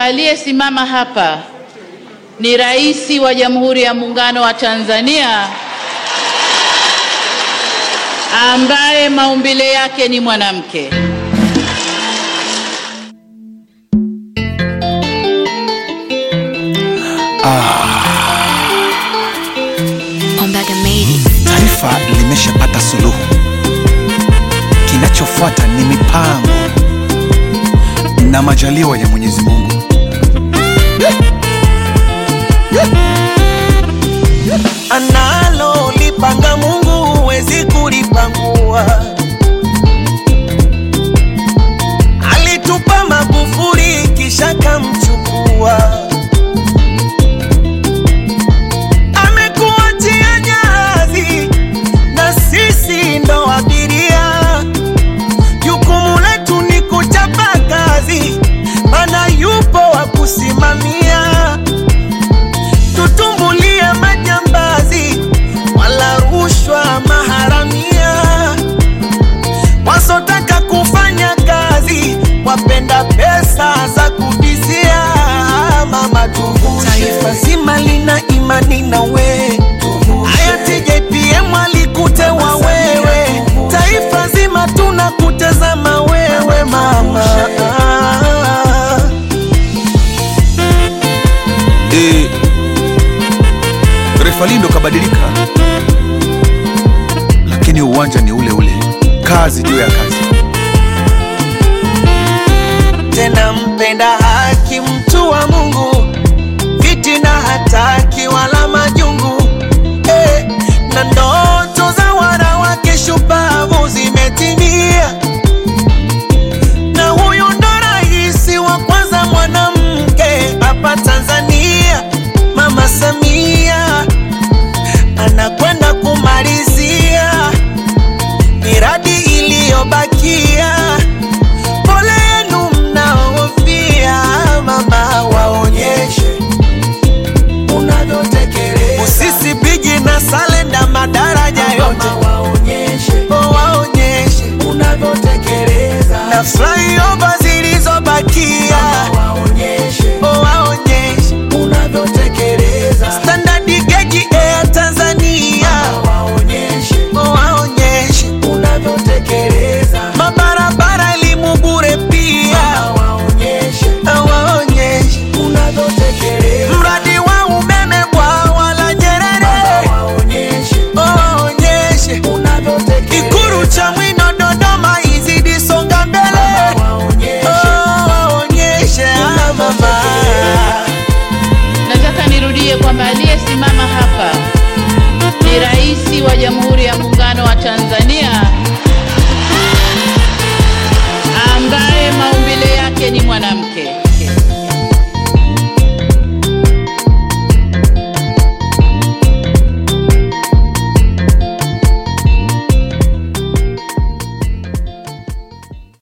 aliyesimama hapa ni Rais wa Jamhuri ya Muungano wa Tanzania ambaye maumbile yake ni mwanamke. Ombaga made it. Taifa limeshapata suluhu, kinachofuata ni mipango na majaliwa ya Mwenyezi Mungu. analo lipanga Mungu huwezi kulipangua. Alitupa Magufuli kisha kamchukua, amekuachia jahazi na sisi ndo abiria. Jukumu letu ni kuchapa kazi, mana yupo wa kusimamia tutumbulie majambazi wala rushwa maharamia wasotaka kufanya kazi wapenda pesa za kubizia mama tuvushe taifa zima lina imani na we hayati JPM alikutewa wewe taifa zima tunakutazama wewe mama E, refali ndo kabadilika, lakini uwanja ni ule ule, kazi juu ya kazi. tena mpenda haki, mtu wa Mungu, fitina hataki wala majungu eh, na ndoto za wanawake shupavu zimetimia, na huyu ndo rais wa kwanza mwanamke hapa Tanzania, Mama Samia anakwenda kumalizia miradi iliyobakia pole yenu mnaofia, mama waonyeshe unavyotekeleza. Usisi bigi na salenda madaraja yote waonyeshe, oh, waonyeshe unavyotekeleza. Na flyover zilizobakia waonyeshe, oh, waonyeshe unavyotekeleza. Standard gauge Air Tanzania waonyeshe, oh, waonyeshe unavyotekeleza. Mabarabara elimu bure pia waonyeshe, waonyeshe unavyotekeleza. Mradi wa umeme bwawa la Nyerere waonyeshe, waonyeshe unavyotekeleza. Ikulu cha Mwino Dodoma izidi songa mbele waonyeshe, waonyeshe ah, mama. Nataka nirudie kwamba aliyesimama hapa ni Rais wa Jamhuri ya Muungano wa Tanzania